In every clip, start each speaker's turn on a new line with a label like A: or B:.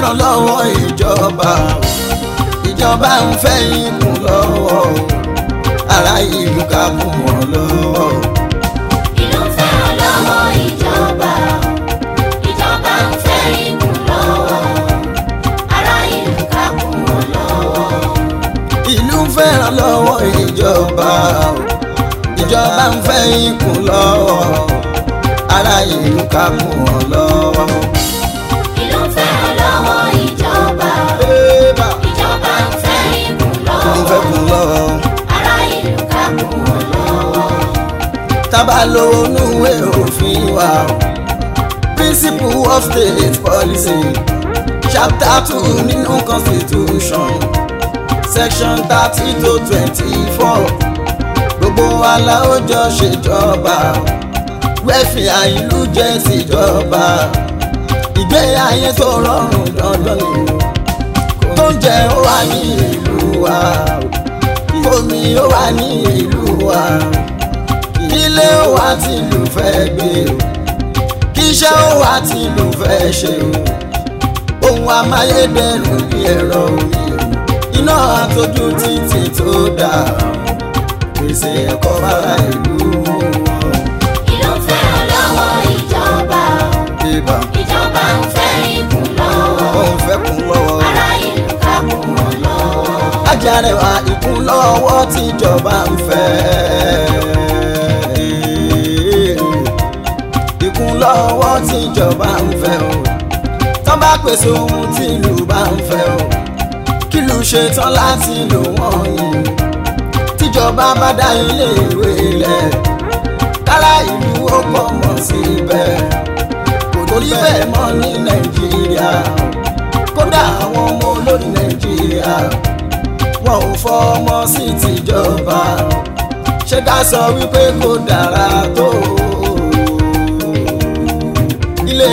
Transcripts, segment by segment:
A: fẹ́ràn lọ́wọ́ ìjọba ìjọba ń fẹ́ ikùn lọ́wọ́ ará ìlú ká kún wọn lọ́wọ́.
B: ìlú ń fẹ́ràn lọ́wọ́ ìjọba ìjọba ń fẹ́ ikùn lọ́wọ́ ará ìlú ká kún wọn lọ́wọ́.
A: ìlú ń fẹ́ràn lọ́wọ́ ìjọba ìjọba ń fẹ́ ikùn lọ́wọ́ ará ìlú ká kún wọn lọ́wọ́.
B: ìlú ń fẹ́ràn lọ́wọ́ ìjọba
A: Bébà
B: ìjọba ń fẹ́ ikùn
A: ń fẹ́
B: lọ́wọ́
A: kún lọ́wọ́.
B: ará ìlú ká kún wọn lọ́wọ́.
A: tábà lówó núwé òfin wa o. principle of state policy chapter two nínú constitution section thirty to twenty-four gbogbo wa la ó jọ ṣèjọba wẹ́fìà ìlú jẹ́ síjọba ìgbé ayé tó rọrùn dandan ni tó ń jẹ ó wà ní ìlú wa omi ó wà ní ìlú wa ilé ó wà tí ìlú fẹ́ gbé o kíṣẹ́ ó wà tí ìlú fẹ́ ṣe o ohun amáyédẹrùn bí ẹ̀rọ omi o iná àtọ́jú títì tó dáa pèsè ẹ̀kọ́ fara ìlú wọn.
B: ìlú ń fẹ́ràn lọ́wọ́ ìjọba
A: Bébà
B: ìjọba ń fẹ́ ikùn lọ́wọ́
A: òun fẹ́ kún lọ́wọ́.
B: ará ìlú ká kún wọn lọ́wọ́.
A: Àjàrẹ̀wà ìkún lọ́wọ́ tíjọba ń fẹ́. Ìkún lọ́wọ́ tíjọba ń fẹ́ o. Tán bá pèsè ohun tí ìlú bá ń fẹ́ o. Kílù ṣe tán láti lò wọ́n yìí. Tíjọba bá dá ilé ìwé lẹ̀. Kára ìlú ó pọ̀ mọ́ síbẹ̀. Kò torí bẹ́ẹ̀ mọ́ ní Nàìjíríà. Kódà àwọn ọmọ olórí Nàìjíríà wọn ò fọmọ sí tìjọba ṣé ká sọ wípé kò dára tó ilé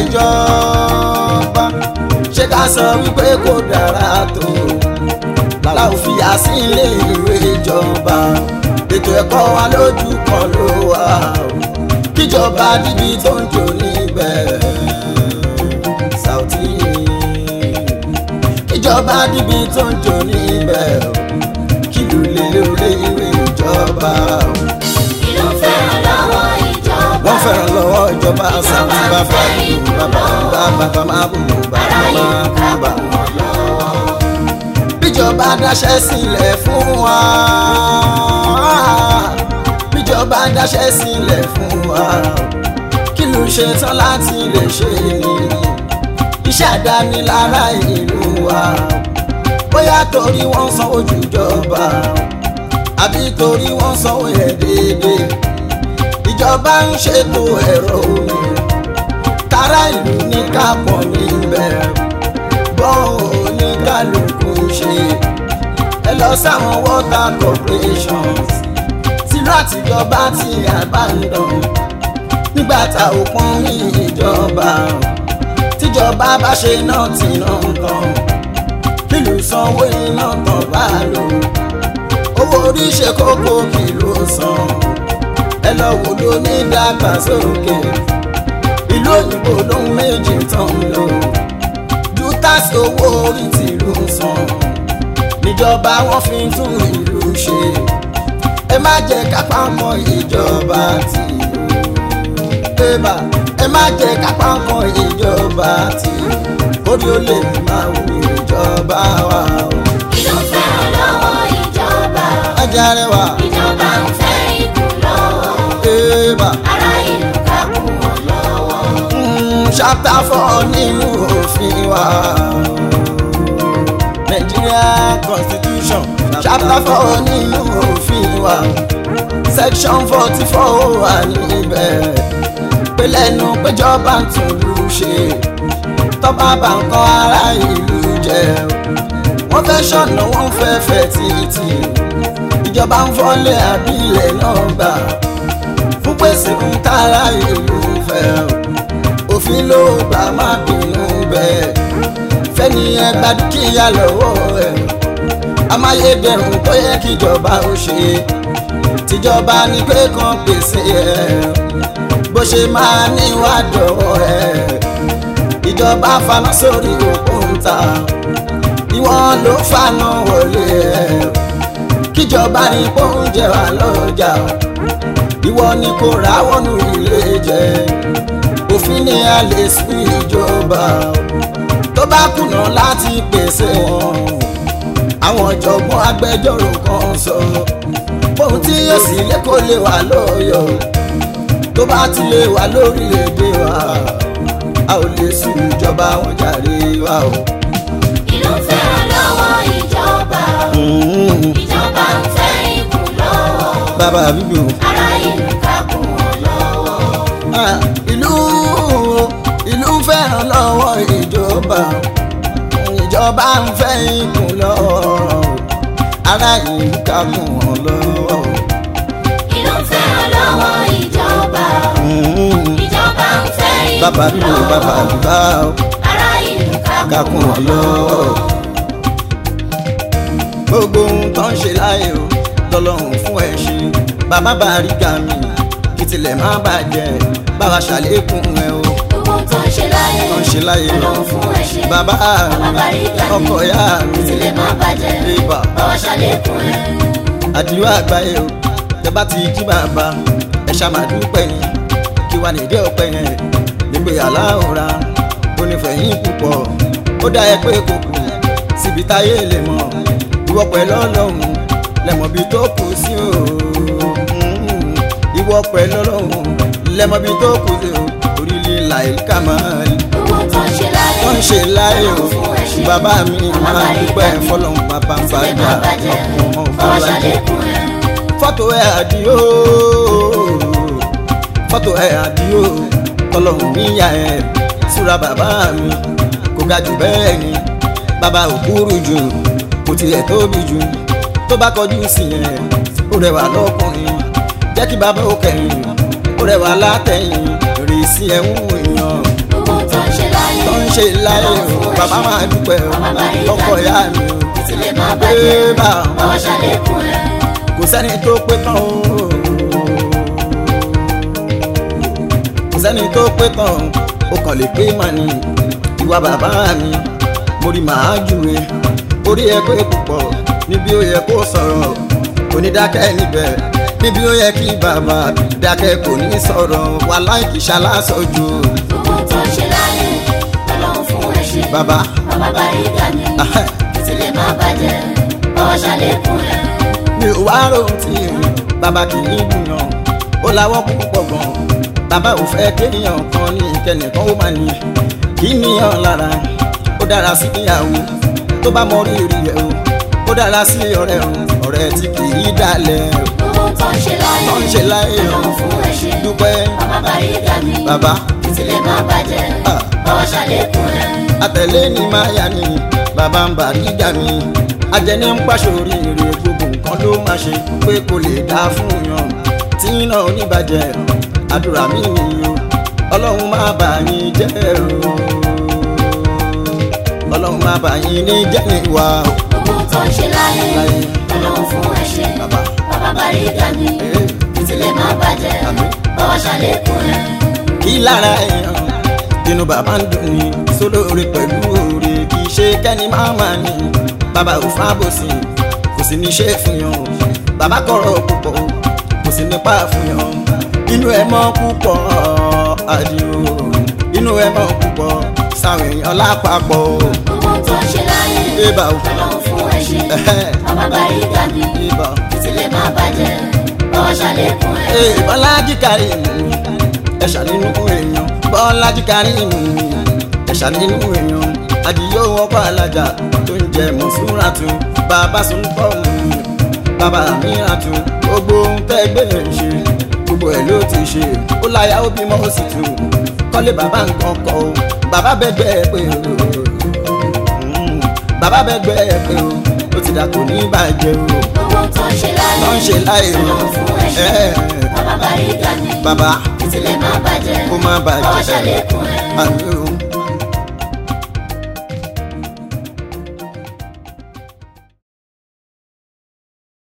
A: ìjọba ṣé ká sọ wípé kò dára tó làlá ò fìyà sí ilé ìwé ìjọba ètò ẹ̀kọ́ wa lójú kan ló wà o. kíjọba dídí tó ń jò níbẹ̀ Saoty ìjọba níbi tó ń jò níbẹ̀ o kí ló lè lórí ìwé ìjọba o.
B: ìlú ń fẹ́ràn lọ́wọ́ ìjọba
A: wọ́n fẹ́ràn lọ́wọ́ ìjọba Saoty bàbá ìlú bàbá bàbá bàbá máa bù bù bàbá
B: ará ìlú
A: máa
B: ká
A: bù bà.
B: kún wọn lọ́wọ́.
A: bíjọba dáṣẹ́ sílẹ̀ fún wa bíjọba dáṣẹ́ sílẹ̀ fún wa kí ló ṣe tán láti lè ṣe ni iṣẹ́ àdáni lára ìlú wa bóyá torí wọ́n sanwó jùjọba àbí torí wọ́n sanwó ẹ̀ déédéé ìjọba ń ṣètò ẹ̀rọ omi tara ìlú ní kápọ̀ níbẹ̀ bọ́ọ̀ oníkálukú ṣe ẹ lọ sáwọn water corporations tìlú àtijọba ti abandon nígbà tá ò pọ́n ní ìjọba tíjọba bá ṣe náà tí náà tán kílù sanwó iná tán bá lò owó orí ṣe kókó kìlú san ẹ lọ wò ló ní dàgbàsókè ìlú òyìnbó ló ń méjì tán lò ju táàsì owó orí tìlú san níjọba wọn fi ń tún ìlú ṣe ẹ má jẹ kápá mọ ìjọba tìlú bébà ẹ má jẹ kápá mọ ìjọba tìlú orí ó lè máa wù ìjọba wa o.
B: ìlú ń fẹ́ràn lọ́wọ́ ìjọba
A: Àjàrẹ̀wà
B: ìjọba ń fẹ́ ikùn lọ́wọ́
A: bébà
B: ará ìlú ká kún wọn lọ́wọ́.
A: mm, chapter four nínú òfin wa. Nigeria constitution chapter four nínú òfin wa. section forty four wà níbẹ̀. pé lẹ́nu péjọba ń tún lù ṣe. tọ́ba bá ń kọ́ ara ìlú jẹ́. wọ́n fẹ́ ṣọ̀nà wọ́n fẹ́ fẹ́ títì. ìjọba ń fọ́lé àbílẹ̀ náà gbà. fún pèsè ń tara ìlú fẹ́ o òfin ló gbà má bínú bẹ́ẹ̀ fẹ́ni ẹgbà dúkìá lọ́wọ́ ẹ̀ amáyédẹrùn tó yẹ kíjọba ó ṣe tíjọba ní pé kan pèsè ẹ̀ bó ṣe máa níwádọ̀ ẹ̀ ìjọba faná sórí òkúta ìwọ̀n ló faná wọlé ẹ̀ kíjọba ní oúnjẹ wà lọ́jà ìwọ ni kò ráwọ́nù ilé jẹ òfin ni a lè sí ìjọba tó bá kùnà láti pèsè wọn àwọn ọ̀jọ̀gbọ́n agbẹjọ́rò kan sọ ohun tí yóò sì lé kó lè wà lọ́yọ̀ tó bá ti lè wà lórílẹ̀‐èdè wa a ò lè sùn ìjọba wọn jàre wa o.
B: ìlú ń fẹ́ lọ́wọ́ ìjọba ìjọba ń fẹ́ ikùn lọ́wọ́
A: bàbá bíbí o.
B: ará ìlú ká kún wọn lọ́wọ́.
A: Ah, ìlú ìlú ń fẹ́ràn lọ́wọ́ ìjọba ìjọba ń fẹ́ ikùn lọ́wọ́ ará ìlú ká kún wọn lọ́wọ́.
B: ìlú ń fẹ́ lọ́wọ́ ìjọba ìjọba ń fẹ́ ikùn
A: bàbá bíbí o bàbá
B: lọ́wọ́
A: bíbá o
B: ará ìlú ká
A: ká
B: kún
A: kún
B: wọn
A: wọn lọ́wọ́. gbogbo ohun tó ń ṣe láyé o lọ́lọ́run fún ẹ ṣe bàbá bàríkà mi kí tilẹ̀ má bàjẹ́ bàbá ṣàlékún ẹ o
B: gbogbo tó ń ṣe láyé
A: tó ń ṣe láyé o
B: ọlọ́run fún ẹ ṣe
A: bàbá
B: bàbá
A: mi
B: Bàríkà mi
A: ọkọ ìyá mi
B: tilẹ̀ má bàjẹ́
A: Bébà.
B: báwa ṣàlékún ẹ.
A: àdìrú àgbáyé o tẹ́bá ti jí bàbá ẹ ṣàmàdúpẹ́ ni kí wà nídìí ọpẹ́ yẹn nígbè aláhùnra ó nífẹ̀ẹ́ púpọ̀ ó dá ẹ pé kò kù síbi táyé lè mọ̀ ìwọ pẹ̀lú ọlọ́run lẹ́mọ̀ bí tó kù sí o Mm. ìwọ pẹ̀lú ọlọ́run lẹ́mọ̀ bí tó kù sí o orílẹ̀ làìlíkà máa rí
B: gbogbo tó ń ṣe láyé
A: wọ́n ń ṣe láyé o
B: ọlọ́run fún ẹ ṣe
A: bàbá mi
B: bàbá
A: máa
B: Bàríkà
A: dúpẹ́
B: mi
A: fọlọ́run bàbá ń
B: tilẹ̀
A: bàjá
B: má bàjẹ́
A: ọmọ
B: báwa
A: fọlájẹ
B: ṣàlékún ẹ.
A: fọ́tò ẹ̀ àdìo fọ́tò ẹ̀ àdìo tọlọ́hún níyà ẹ̀ súra bàbá mi kò ga jù bẹ́ẹ̀ ni bàbá ò kúrú jù kò tilẹ̀ tóbi jù tó bá kọjú sí ẹ̀ ó rẹwà lọ́kùnrin jẹ́ kí bàbá ó kẹ́yìn ó rẹwà látẹ̀yìn rè sí ẹ̀hún èèyàn
B: gbogbo tó ń ṣe láyé
A: tó ń ṣe láyé o bàbá máa dúpẹ́ o
B: Bàbá Bàríkà
A: ọkọ ìyá mi o
B: tilẹ̀ má bàjẹ́
A: bébà
B: báwa ṣàlékún ẹ.
A: kò sẹ́ni tó pé tán o kò sẹ́ni tó pé tán o kàn lè pé mà ní ìwà bàbá mi mo rí màá júwe orí ẹ pé púpọ̀ níbi ó yẹ kó sọ̀rọ̀ kò ní dákẹ́ níbẹ̀ níbi ó yẹ kí bàbá dákẹ́ kò ní sọ̀rọ̀ wà láìkí ṣaláṣọ́jú
B: gbogbo tó ń ṣe láyé ọlọ́run fún ẹ ṣe
A: bàbá
B: bàbá Bàríkà mi
A: ahẹ́,
B: tilẹ̀ má bàjẹ́ báwa ṣàlékún ẹ.
A: mi ò wá rohun tí bàbá kì í gbìyàn ó láwọ́ púpọ̀ gan bàbá ò fẹ́ kéèyàn kan ní kẹ́nìkan ó máa ní kí níyàn lára ó dára sí ìyàwó tó bá mọ rírì ẹ̀ o ó dára sí ọ̀rẹ́ o ọ̀rẹ́ tí kì í dalẹ̀ o
B: gbogbo tó ń ṣe láyé
A: tó ń ṣe láyé o
B: ọlọ́run fún ẹ ṣe
A: dúpẹ́
B: bàbá Bàríkà mi
A: bàbá
B: tilẹ̀ má bàjẹ́
A: Ah.
B: báwa ṣàlékún ẹ.
A: àtẹ̀lé ni máa yá ni bàbá ń bà níjà mi ajẹni ń pàṣẹ oríire gbogbo nǹkan ló máa ṣe pé kò lè dá fún yan tí iná oníbàjẹ́ àdúrà mi nìyí o ọlọ́run má bà yín jẹ́ o ọlọ́run má bà yín ní jẹ́ níwá o
B: gbogbo tó ń ṣe láyé
A: Láyé.
B: ọlọ́run fún ẹ ṣe
A: bàbá
B: bàbá Bàríkà mi
A: Eh.
B: tilẹ̀ má bàjẹ́
A: Àmín.
B: báwa ṣàlékún ẹ.
A: kí lára èèyàn inú bàbá ń dùn ní sólóore pẹ̀lú oore kì í ṣe kẹ́ni máa máa ní bàbá ò fábòsì kò sì ní ṣe fún yàn o bàbá kọ̀rọ̀ púpọ̀ o kò sì nípa fún yàn inú ẹ̀ mọ́ púpọ̀ àdìo inú ẹ̀ mọ́ púpọ̀ sáwọn èèyàn lápapọ̀ o
B: gbogbo tó ń ṣe láyé
A: bébà o
B: ọlọ́run fún ẹ ṣe
A: ẹ̀hẹ́,
B: bàbá Bàríkà mi
A: bébà o.
B: tilẹ̀ má bàjẹ́ báwa ṣàlékún ẹ.
A: Ee, Bọ́lájí Kàrímù ẹ̀ṣà nínú èèyàn Bọ́lájí Kàrímù ẹ̀ṣà nínú èèyàn Àdìyó ọkọ̀ alájà tó ń jẹ mùsùlùmí bàbá sùnpọ̀mù bàbá mìíràn gbogbo ohun tẹ́gbẹ́ ẹ̀ ṣe gbogbo ẹ̀ ló ti ṣe ó láyà ó bímọ ó sì tù kọ́lé bàbá nǹkan kọ́ o bàbá bẹ́gbẹ́ ẹ pé o Mm, bàbá bẹ́gbẹ́ ẹ pé o ó ti dà kò ní bàjẹ́ o
B: gbogbo tó ń ṣe láyé
A: tó ń ṣe láì o
B: ọlọ́run fún ẹ ṣe
A: ẹ̀
B: bàbá Bàríkà mi
A: bàbá
B: tilẹ̀ má bàjẹ́
A: kó má
B: báwa
A: bàjẹ́
B: ṣàlékún ẹ.
A: àmì o